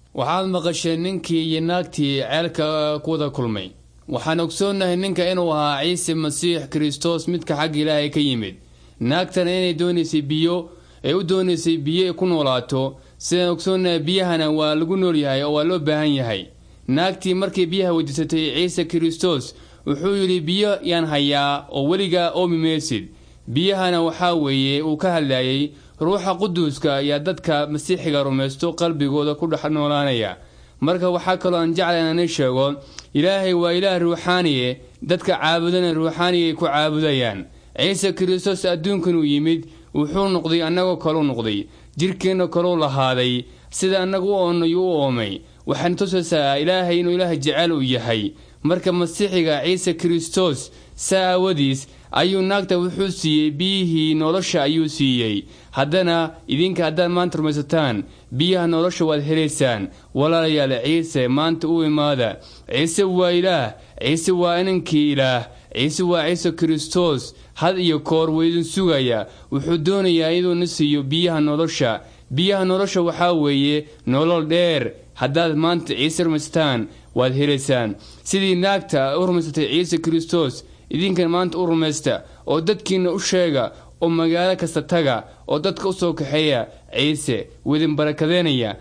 waxaad maqasheen ninkii iyo naagtii ceelka ku wada kulmay waxaan ogsoonnahay ninka inuu ahaa ciise masiix kristos midka xagga ilaahay ka yimid naagtana inay doonaysay biyo ee u doonaysay biyo ay ku noolaato sidaan ogsoonnahay biyahana waa lagu noolyahay oo waa loo baahan yahay naagtii markay biyaha weydiisatay ciise kristos wuxuu yidhi biyo yaan hayaa oo weligaa oomi maysid biyahana waxaa weeye uu ka hadlayay ruuxa quduuska ayaa dadka masiixiga rumaysto qalbigooda ku dhex noolaanaya marka waxaa kaloo aan jecla inaan sheego ilaahay waa ilaah ruuxaaniye dadka caabudana ruuxaaniya ay ku caabudayaan ciise kristos adduunkan uu yimid wuxuu noqday annagoo kaleu noqday jirkeenna kalou lahaaday sida annagu u oonay u oomay waxaan tusaysaa ilaahay inuu ilaah jecel uu yahay marka masiixiga ciise kristos saa aawadiis ayuu naagta wuxuu siiyey biyihii nolosha ayuu siiyey haddana idinka haddaad maanta rumaysataan biyaha nolosha waad helaysaan walaalayaal ciise maanta u imaada ciise waa ilaah ciise waa inankii ilaah ciise waa ciise kristos had iyo koor weydin sugaya wuxuu doonayaa inuuna siiyo biyaha nolosha biyaha nolosha waxaa weeye nolol dheer haddaad maanta ciise rumaysataan waad helaysaan sidii naagta u rumaysatay ciise kristos idinkan maanta u rumaysta oo dadkiinna u sheega oo magaalo kasta taga oo dadka u soo kaxeeya ciise widin barakadeenaya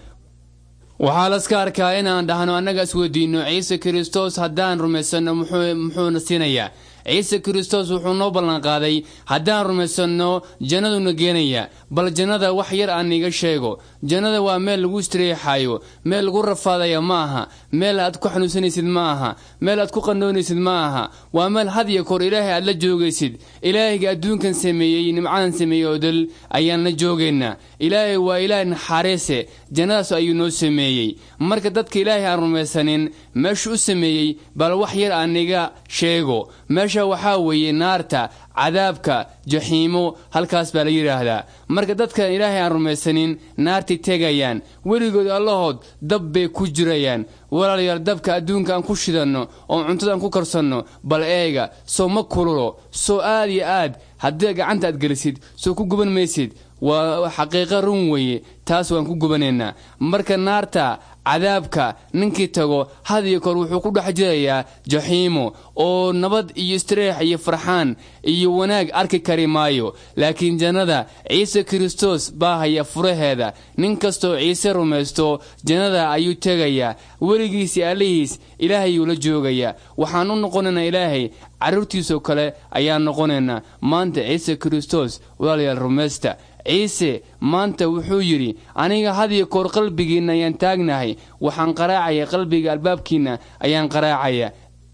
waxaa laska arkaa inaan dhahno annaga isweydiinno ciise kristos haddaan rumaysanno muxuuna siinayaa ciise kristos wuxuu noo ballanqaaday haddaan rumaysanno jannaduna geenaya bal jannada wax yar aan iga sheego jannada waa meel lagu istireexayo meel lagu rafaadaya ma aha meel aad ku xanuunsanaysid ma aha meel aad ku qandoonaysid ma aha waa meel had iyo koor ilaahay aad la joogaysid ilaahayga adduunkan sameeyey nimcadan sameeyey oo dal ayaan la joogaynaa ilaahay waa ilaah naxariise jannadaas ayuu noo sameeyey marka dadka ilaahay aan rumaysanin meeshu u sameeyey bal wax yar aan iga sheego meesha waxaa weeye naarta cadaabka jaxiimo halkaas baa la yidhaahdaa marka dadkan ilaahay aan rumaysanin naartay tegayaan weligood allahood dab bay ku jirayaan walaalayaal dabka adduunka aan ku shidanno oo cuntada aan ku karsanno bal eega soo ma kululo soo aad iyo aad haddii gacanta aad gelisid soo ku guban maysid waa xaqiiqo run weeye taas waan ku gubanaynaa marka naarta cadaabka ninkii tago had iyo koor wuxuu ku dhex jirayaa jaxiimo oo nabad iyo istireex iyo farxaan iyo wanaag arki kari maayo laakiin jannada ciise kristos baa haya furaheeda nin kastoo ciise rumaysto jannada ayuu tegayaa weligiisii allihiis ilaahayuu la joogayaa waxaan u noqonaynaa ilaahay carruurtiisoo kale ayaan noqonaynaa maanta ciise kristos walaalayaal rumaysta ciise maanta wuxuu yidhi aniga had iyo koor qalbigiinna ayaan taagnahay waxaan qaraacaya qalbiga albaabkiinna ayaan qaraacaya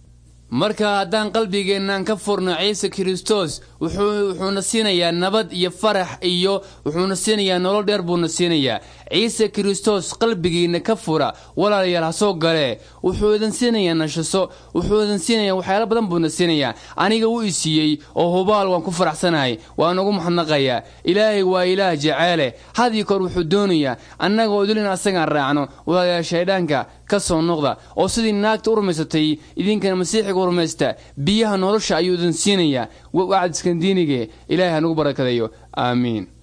marka haddaan qalbigeennan ka furno ciise kristos wuxuuna siinayaa nabad iyo farax iyo wuxuuna siinayaa nolol dheer buuna siinayaa ciise kristos qalbigiinna ka fura walaalayaal ha soo galee wuxuu idin siinayaa nashaso wuxuu idin siinayaa waxyaalo badan buuna siinayaa aniga wuu i siiyey oo hubaal waan ku faraxsanahay waan ugu maxnaqayaa ilaahay waa ilaah jaceele hadii koor wuxuu doonayaa annaga oo dulin asagaan raacno walaalayaal shaydhaanka ka soo noqda oo sidii naagta u rumaysatay idinkana masiixiga u rumaysta biyaha nolosha ayuu idin siinayaa wacd iskandiinige ilaahay hanugu barakadayo aamiin